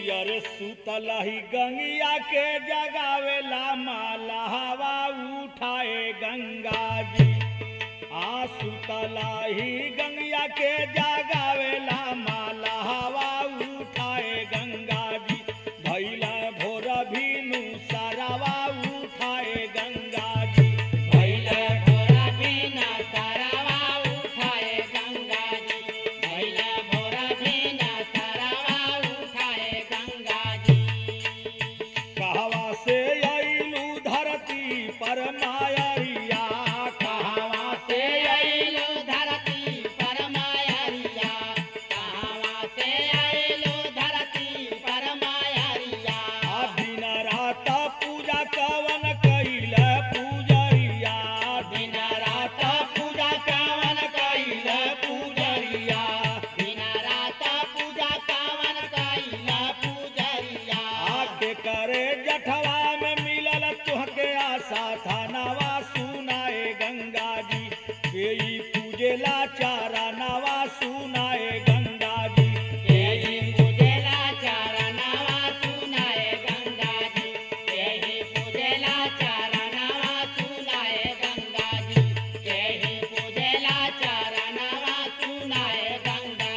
अरे सुतलही गंगिया के जगावेला माला हवा उठाए गंगा जी आ सुतलही गंगिया के जगावेला माला हवा उठाए गंगा जी भैला भोर भीनु सारावा उठाए गंगा जी भैले भोरा बिना तारावा उठाए गंगा जी भैले भोरा बिना तारावा उठाए गंगा जी कहवा से अइलू धरती पर मायरिया कहवा से आइलो धरती पर मायरिया कहवा से आइलो धरती पर मायरिया आ दिन रात पूजा कवन कैल पूजरिया दिन रात पूजा कावन कैल पूजरिया दिन रात पूजा कावन कैल पूजरिया आके करे जठवा में मिलल तुहके आशा थानावा सुनाए गंगा जी केई पूजेला चारा नवा सुनाए गंगा जी यही पूजेला चारनावा सुनाए गंगा जी यही पूजेला चारनावा सुनाए गंगा जी यही पूजेला चारनावा सुनाए गंगा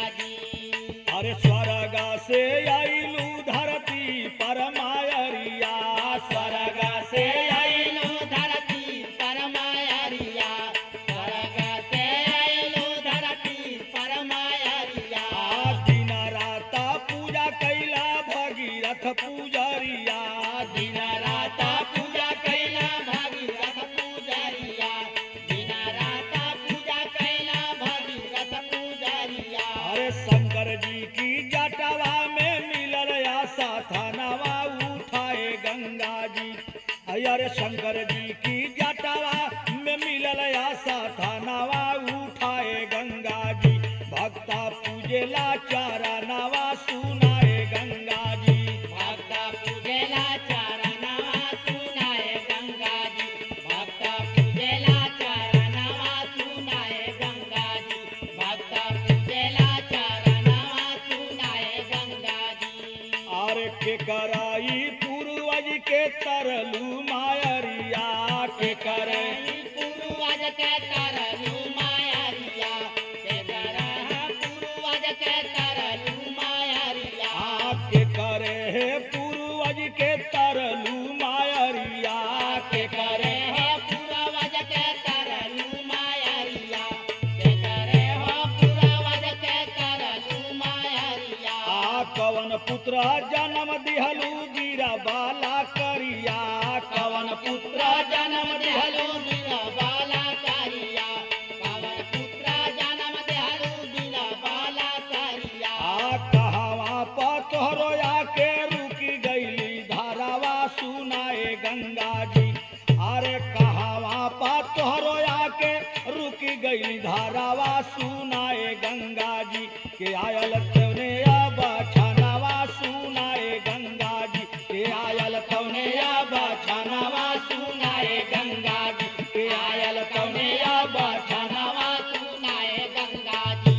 जी अरे स्वर्गा से आइलू धरती पर मायरिया स्वर्ग से आइलो धरती पर मायरिया स्वर्ग से आइलो धरती पर मायरिया आ दिन रात पूजा कैला भगीरथ पूजरिया दिन रात पूजा कैला भगीरथ पूजरिया दिन रात पूजा कैला भगीरथ पूजरिया अरे शंकर जी की जटवा में मिलल आशा थानावा उठाए गंगा जी अरे शंकर जी की जटवा में मिलल आशा थानावा उठाए गंगा जी भक्ता पूजेला चारा नवा सुनाए गंगा जी भक्त पूजेला चारनावा सुनाए गंगा जी भक्त पूजेला चारनावा सुनाए गंगा जी भक्त पूजेला चारनावा सुनाए गंगा जी और के कराई पूर्वज के तरलू मायरिया के करे पूर्वज के तरलू मायरिया के तरह पूर्वज के तरलू मायरिया आपके करे है पूर्वज के तरलू मायरिया के करे हो पूर्वज के तरलू मायरिया के करे हो पूर्वज के तरलू मायरिया आ कवन पुत्र जन्म दिहलू बीरा बाला करिया कवन पुत्र जन्म देहलू दिला बाला कारिया पवन पुत्र जन्म देहलू दिला बाला कारिया आ कहवा पर तोहरो आके रुकी गईली धारावा सुनाए गंगा जी अरे कहवा पर तोहरो आके रुकी गईली धारावा सुनाए गंगा जी के आयल तवने आबा छानावा सुनाए गंगा जी के आयल तवने आबा छानावा सुनाए गंगा जी के आयल तवने आबा छानावा सुनाए गंगा जी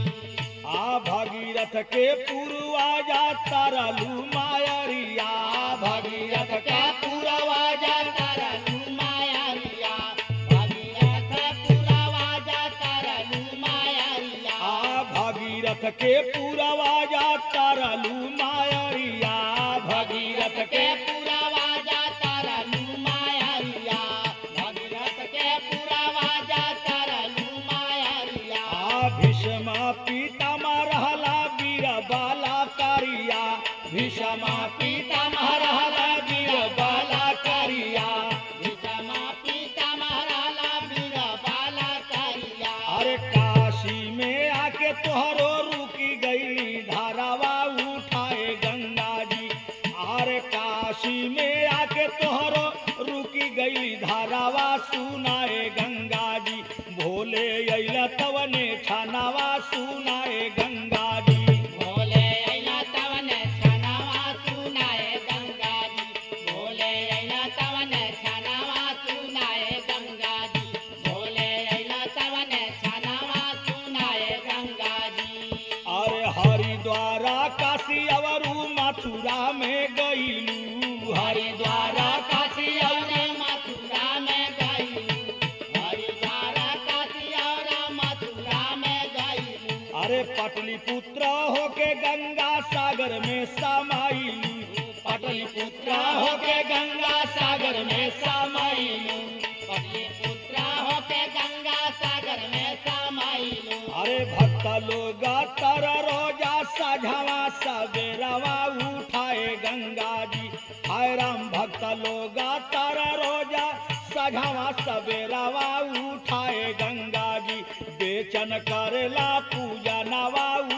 आ भगीरथ के पूर्वाजा तरलू मायरिया भगीरथ के का पुरवा जा तरलू मायरिया भगीरथ पुरवा जा तरलू मायरिया आ भगीरथ के पूर्वाजा तरलू मायरिया भगीरथ भगीरथ के पुरवा जा तरलू मायरिया भगीरथ के पुरवा जा तरलू मायरिया आ भीष्म पितामह रहला वीर बाला करिया भीष्म पितामह रहला वीर बाला करिया विषमा पीता महाराला वीर बाला करिया अरे काशी में आके तोहरो रुकी गई धारावा उठाए गंगा जी अरे काशी में आके तोहरो रुकी गई धारावा सुनाए गंगा जी भोले अइला तवने छानावा सुनाए गंगा जी भोले अइला तवन छनावा सुनाए गंगा जी भोले अइला तवन छनावा सुनाए गंगा जी भोले अइला तवन छनावा सुनाए गंगा जी अरे हरिद्वारा काशी अवरू मथ मथुरा में गईलू हरिद्वार हरिद्वारा काशी और मथुरा में गईलू हरिद्वार काशी और मथुरा में गईलू अरे पटलिपुत्र होके गंगा सागर में समाईलू पटलिपुत्र होके गंगा सागर में समाईलू पुत्र होके गंगा सागर में समाइलू अरे भक्त लोग तर रोजा सझवा सवेरवा उठाए गंगा जी हाय राम भक्त लोग तर रोजा सझवा सवेरवा उठाए गंगा जी बेचन करेला पूजा नवा